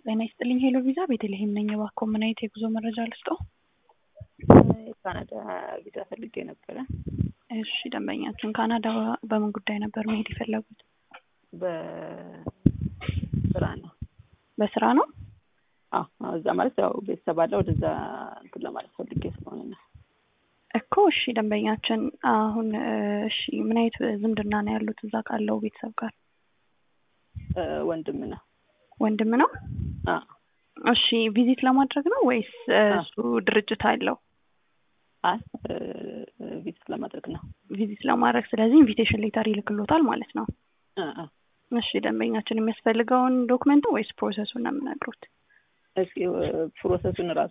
ጤና ይስጥልኝ ሄሎ ቪዛ ቤተልሔም ነኝ። እባክዎ ምን አይነት የጉዞ መረጃ ልስጥዎ? የካናዳ ቪዛ ፈልጌ ነበረ። እሺ ደንበኛችን ካናዳ በምን ጉዳይ ነበር መሄድ የፈለጉት? በስራ ነው። በስራ ነው? አዎ እዛ ማለት ያው ቤተሰብ አለ ወደዛ እንትን ለማለት ፈልጌ ስለሆነ ነው። እኮ እሺ ደንበኛችን አሁን እሺ ምን አይነት ዝምድና ነው ያሉት እዛ ካለው ቤተሰብ ጋር? እ ወንድም ነው። ወንድም ነው? አዎ እሺ ቪዚት ለማድረግ ነው ወይስ እሱ ድርጅት አለው? አይ ቪዚት ለማድረግ ነው። ቪዚት ለማድረግ ስለዚህ ኢንቪቴሽን ሌተር ይልክሎታል ማለት ነው። እ እ እሺ ደንበኛችን የሚያስፈልገውን ዶክመንት ወይስ ፕሮሰሱን ነው የምነግሩት? እስኪ ፕሮሰሱን ራሱ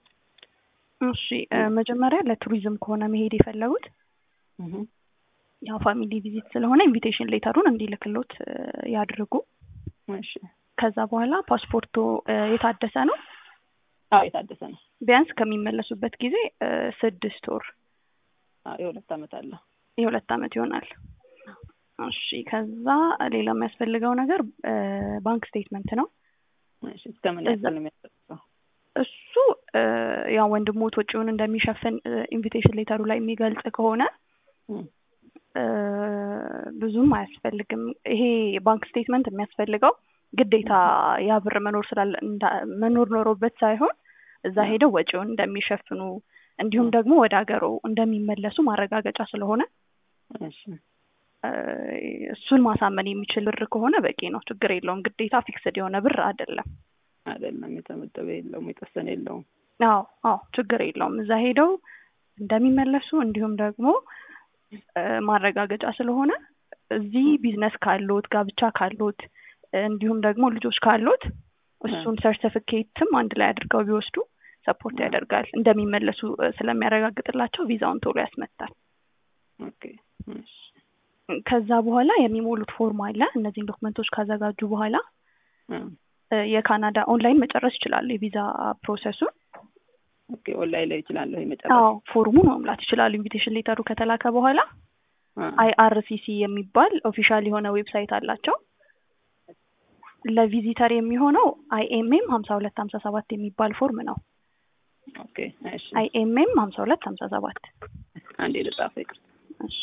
እሺ እ መጀመሪያ ለቱሪዝም ከሆነ መሄድ የፈለጉት እህ ያው ፋሚሊ ቪዚት ስለሆነ ኢንቪቴሽን ሌተሩን እንዲልክሎት እ ያድርጉ። እሺ ከዛ በኋላ ፓስፖርቱ እ የታደሰ ነው? አዎ የታደሰ ነው። ቢያንስ ከሚመለሱበት ጊዜ እ ስድስት ወር አዎ የሁለት ዓመት አለው። የሁለት ዓመት ይሆናል። እሺ ከዛ ሌላ የሚያስፈልገው ነገር እ ባንክ ስቴትመንት ነው። እሺ እስከምን ያክል ነው የሚያስፈልገው? እሱ እ ያው ወንድሞት ወጪውን እንደሚሸፍን ኢንቪቴሽን ሌተሩ ላይ የሚገልጽ ከሆነ እም እ ብዙም አያስፈልግም። ይሄ ባንክ ስቴትመንት የሚያስፈልገው ግዴታ ያ ብር መኖር ስላለ እንዳ- መኖር ኖሮበት ሳይሆን እዛ ሄደው ወጪውን እንደሚሸፍኑ እንዲሁም ደግሞ ወደ ሀገሩ እንደሚመለሱ ማረጋገጫ ስለሆነ እሺ እ እሱን ማሳመን የሚችል ብር ከሆነ በቂ ነው። ችግር የለውም። ግዴታ ፊክስድ የሆነ ብር አይደለም። አይደለም የተመደበ የለውም የተወሰነ የለውም። አዎ አዎ ችግር የለውም። እዛ ሄደው እንደሚመለሱ እንዲሁም ደግሞ እ ማረጋገጫ ስለሆነ እዚህ ቢዝነስ ካሎት ጋብቻ ካሎት እንዲሁም ደግሞ ልጆች ካሎት እሱን ሰርቲፊኬትም አንድ ላይ አድርገው ቢወስዱ ሰፖርት ያደርጋል። እንደሚመለሱ እ ስለሚያረጋግጥላቸው ቪዛውን ቶሎ ያስመታል። ኦኬ እሺ ከዛ በኋላ የሚሞሉት ፎርም አለ። እነዚህን ዶክመንቶች ካዘጋጁ በኋላ እ እ የካናዳ ኦንላይን መጨረስ ይችላሉ የቪዛ ፕሮሰሱን። ኦኬ ኦንላይን ላይ ይችላለሁ የመጨረሻ አዎ ፎርሙን መሙላት ይችላሉ። ኢንቪቴሽን ሌተሩ ከተላከ በኋላ አይአርሲሲ የሚባል ኦፊሻል የሆነ ዌብሳይት አላቸው። ለቪዚተር የሚሆነው አይኤምኤም ሀምሳ ሁለት ሀምሳ ሰባት የሚባል ፎርም ነው። ኦኬ እሺ አይኤምኤም ሀምሳ ሁለት ሀምሳ ሰባት አንዴ ልጻፈው ይቅርታ።